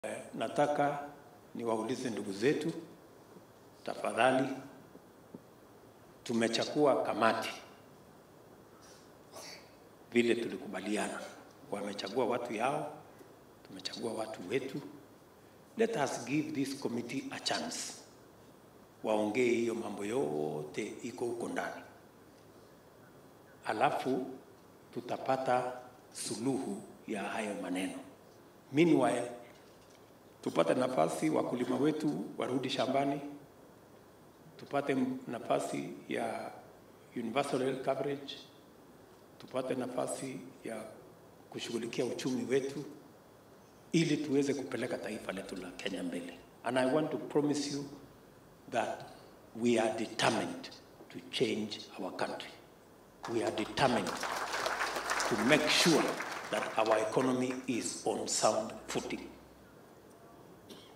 nataka niwaulize ndugu zetu, tafadhali, tumechagua kamati vile tulikubaliana. Wamechagua watu yao, tumechagua watu wetu. Let us give this committee a chance, waongee hiyo mambo yote iko huko ndani, alafu tutapata suluhu ya hayo maneno. Meanwhile, tupate nafasi wakulima wetu warudi shambani, tupate nafasi ya universal health coverage, tupate nafasi ya kushughulikia uchumi wetu ili tuweze kupeleka taifa letu la Kenya mbele. And I want to promise you that we are determined to change our country. We are determined to make sure that our economy is on sound footing.